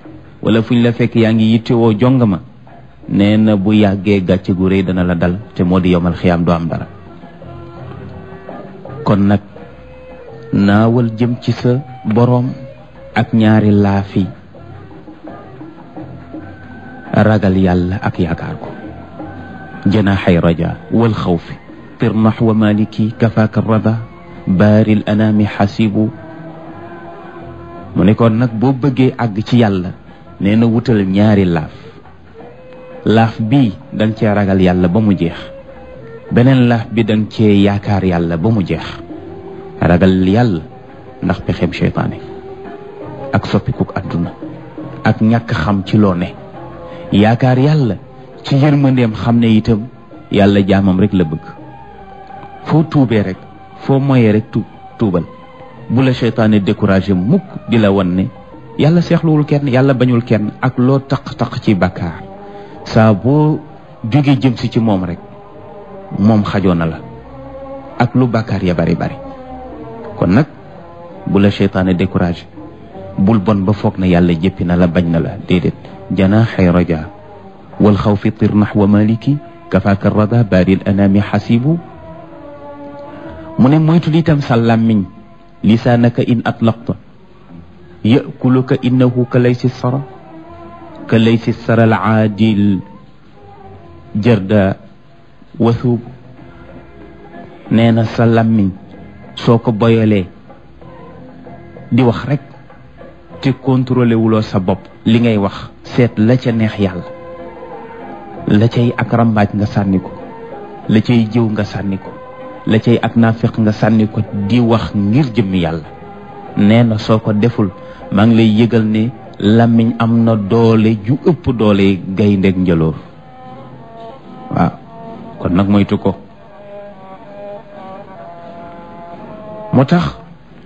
wala fu ñu la fekk yaa ngi yittewoo jongama nee na bu yàggee gàcce gu rëy dana la dal te moo di yomal xiyaam doo am dara kon nag naawal jëm ci sa boroom ak ñaari laafi ragal yàlla ak yaakaar ko janaaxay raja wal xawfi tirnax wa maliki kafaaka rada baaril anaami xasibu mu ne kon nag boo bëggee àgg ci yàlla nee na wutal ñaari laaf laaf bii danga cee ragal yàlla ba mu jeex beneen laaf bi danga cee yaakaar yàlla ba mu jeex ragal yàlla ndax pexem seytaane ak soppikuk àdduna ak ñàkk xam ci loo ne yaakaar yàlla ci yërmandeem xam ne itam yàlla jaamam rek la bëgg foo tuubee rek foo moyee rek tuub tuubal bu la seytaane découragé mukk di la wan ne yàlla seexluwul kenn yàlla bañul kenn ak loo taq-taq ci bàkkaar saa boo jógee jëm si ci moom rek moom xajoo na la ak lu bàkkaar ya bari bari kon nag bu la seytaane découragé bul bon ba foog na yàlla jëppi na la bañ na la déedéet janaaxay raja wal xawfi tirnax wa maliki kafaaka rada baaril anaami xasibu mu ne moytul itam sa làmmiñ lisaanaka in atlaqta yakuluka innahu ka laysi sara ka laysi sara al aadil jarda wasuub nee na sa làmmiñ soo ko boyalee di wax rek te contrôlé wuloo sa bopp li ngay wax seet la ca neex yàlla la cay ak rambaaj nga sànni ko la cay jëw nga sànni ko la cay ak naafiq nga sànni ko di wax ngir jëmmi yàlla nee na soo ko deful maa ngi lay yëgal ne làmmiñ am na doole ju ëpp doole gayndeeg njëloor waaw kon nag moytu ko moo tax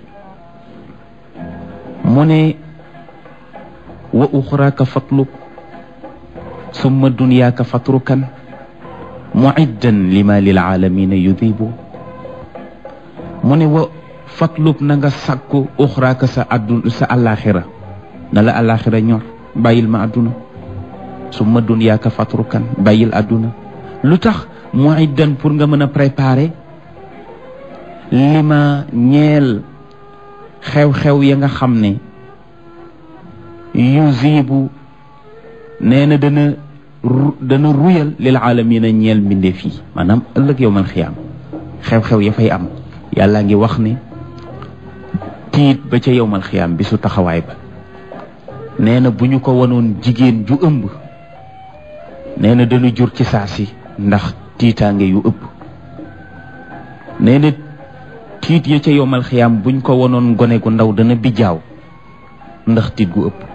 mu ne wa uxraaka fatlub summa dunyaaka fatrukan muiddan lima lil aalamina yudibu mu ne wa fatlub na nga sàkku uxraaka sa addu sa àllaaxira na la àllaaxira ñor bàyyil ma àdduna summa dunyaaka fatrukan bàyyil àdduna lu tax muiddan pour nga mën a préparer lima ñeel xew-xew ya nga xam ne yuzibu nee na dana dana ruyal lil aalamina ñeel mbindeef yi maanaam ëllëg yow man xiyaam xew-xew ya fay am yàlla ngi wax ne tiit ba ca yow man xiyaam bi su taxawaay ba nee na bu ñu ko wanoon jigéen ju ëmb nee na dana jur ci saa si ndax tiitaange yu ëpp nee na tiit ya ca yomal xiyaam buñ ko wonoon gone gu ndaw dana bijaaw ndax tiit gu ëpp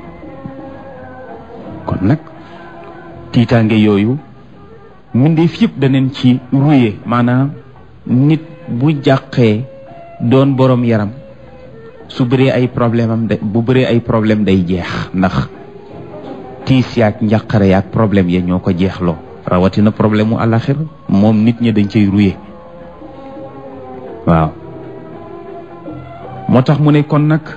kon nag tiitaange yooyu mbindeef yëpp daneen ci ruye maanaam nit bu jàqee doon borom yaram su bëree ay problème am de bu bëree ay problème day jeex ndax tiis yaak njàqare yaak problème ya ñoo ko jeexloo rawatina problème mu àllaxira moom nit ñi dañ cay ruye waaw moo tax mu ne kon nag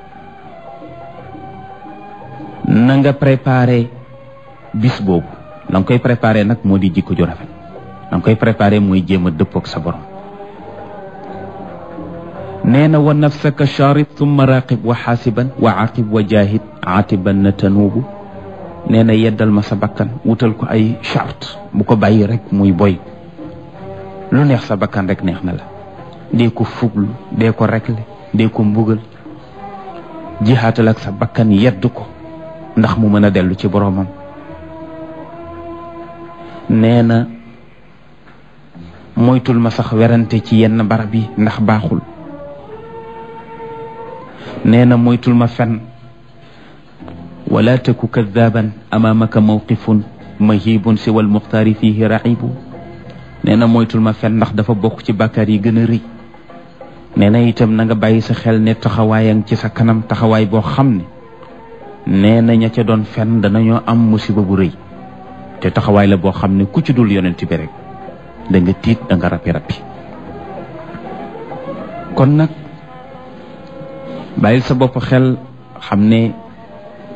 na nga préparé bis boobu la nga koy préparé nag moo di jikko ju rafet la nga koy préparé mooy jéem a dëppoog sa borom nee na wa nafsaka charit thumma raqib wa xaasiban wa aqib wa jahid aatiban na tanuubu nee na yeddal ma sa bakkan wutal ko ay charte bu ko bàyyi rek muy boy lu neex sa bakkan rek neex na la dee ko fuglu dee ko rekle dee ko mbugal jihaatal ak sa bakkan yedd ko ndax mu mën a dellu ci boroomam nee na moytul ma sax werante ci yenn barab yi ndax baaxul nee na moytul ma fen wala taku kadaban amaamaka mawqifun mahibun siwa almuxtaari fihi raxibu nee na moytul ma fen ndax dafa bokk ci bàkkaar yi gën a rëy nee na itam na nga bàyyi sa xel ne taxawaayang ci sa kanam taxawaay boo xam ne nee na ña ca doon fen danañoo am musiba bu rëy te taxawaay la boo xam ne ku ci dul yonent bi rek da nga tiit da nga rappi rappi kon nag bàyyil sa bopp xel xam ne